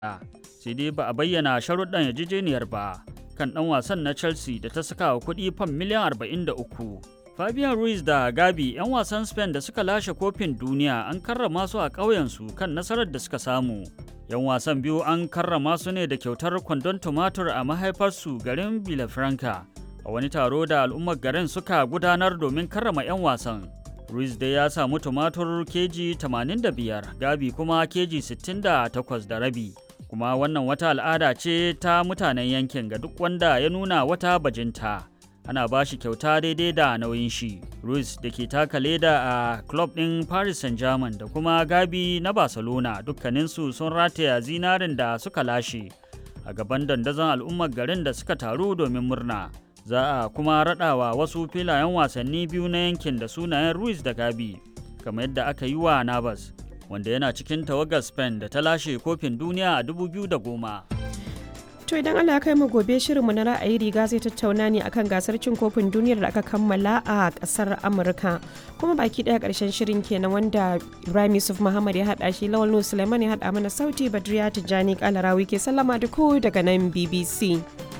sai dai ba a bayyana sharuɗan yarjejeniyar ba kan ɗan wasan na chelsea da ta saka wa kuɗi fam miliyan 43 fabian ruiz da gabi 'yan wasan spain da suka lashe kofin duniya an karrama su a ƙauyensu kan nasarar da suka samu 'yan wasan biyu an karrama su ne da kyautar kwandon tumatur a mahaifarsu garin Villafranca a wani taro da al'ummar garin suka gudanar domin karrama 'yan wasan. Ruiz dai ya samu tumatur keji 85, Gabi kuma keji 68 da rabi. Kuma wannan wata al'ada ce ta mutanen yankin ga duk wanda ya nuna wata bajinta. Ana ba shi kyauta daidai da nauyin shi. Ruiz da ke taka leda a club ɗin Paris Saint-Germain da kuma Gabi na Barcelona dukkaninsu sun rataya zinarin da suka lashe a gaban dandazon al'ummar garin da suka taru domin murna. Za a kuma raɗawa wasu filayen wasanni biyu na yankin da sunayen Ruiz da Gabi, kamar yadda aka yi wa Navas, wanda yana cikin tawagar Spain da ta lashe kofin duniya a 2010. To idan Allah ya kai mu gobe shirinmu na ra'ayi riga zai tattauna ne akan gasar cin kofin duniyar da aka kammala a kasar Amurka. Kuma baki daya karshen shirin kenan wanda Ibrahim Yusuf Muhammad ya hada shi Lawal Suleiman ya hada mana sauti Badriya Tijjani Kalarawi ke sallama da ku daga nan BBC.